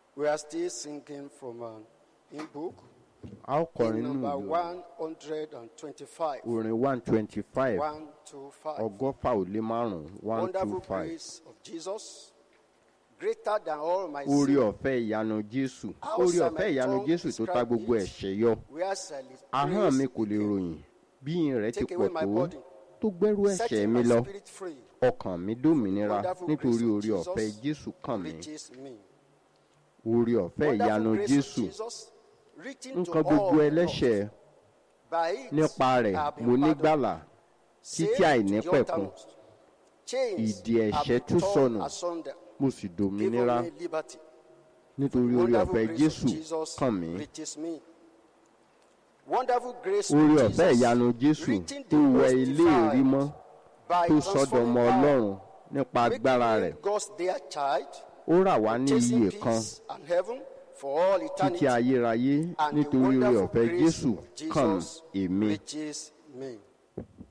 We are still singing from an in book a ó kọrin in nínú number ìlú 125. orin one twenty five 125. ọgọ́fà ó lé márùn-ún one Wonderful two five grace of Jesus, greater than all my orí sin. ọ̀fẹ́ ìyanu jésù How orí shall ọ̀fẹ́ my ìyanu tongue jésù tó ta describe gbogbo it? ẹ̀ṣẹ̀ yọ Where shall it ahọ́n mi praise kò lè Him? ròyìn bí ìyìn rẹ̀ ti Take pọ̀ away my tó body. tó gbẹ́rú ẹ̀ṣẹ̀ Setting mi my lọ spirit free. ọkàn mi dòmìnira Wonderful nítorí grace of orí ọ̀fẹ́ Jesus jésù kàn mí reaches me. orí ọ̀fẹ́ ìyanu Wonderful grace of jésù Jesus written to nǹkan gbogbo all ẹlẹ́ṣẹ̀ lost. By it nípa rẹ̀ I have been mo pardoned. nígbàlà títí Saved to the àìnípẹ̀kun uttermost. Chains ìdí have ẹ̀ṣẹ̀ been tú torn sọnù asunder. mo sì Given dòmìnira me liberty. nítorí orí Wonderful ọ̀fẹ́ grace of jésù Jesus kàn mí reaches me. Wonderful grace orí of ọ̀fẹ́ Jesus ìyanu jésù written tó the wẹ ilé justified ìrí mọ́ by tó transforming sọdọmọ power, ọlọ́run nípa agbára making rẹ̀ me God's dear child, ó rà wá ní tasting iye kan peace and heaven for all títí eternity. ayérayé And the nítorí orí wonderful ọ̀fẹ́ grace jésù of kàn Jesus èmi reaches me.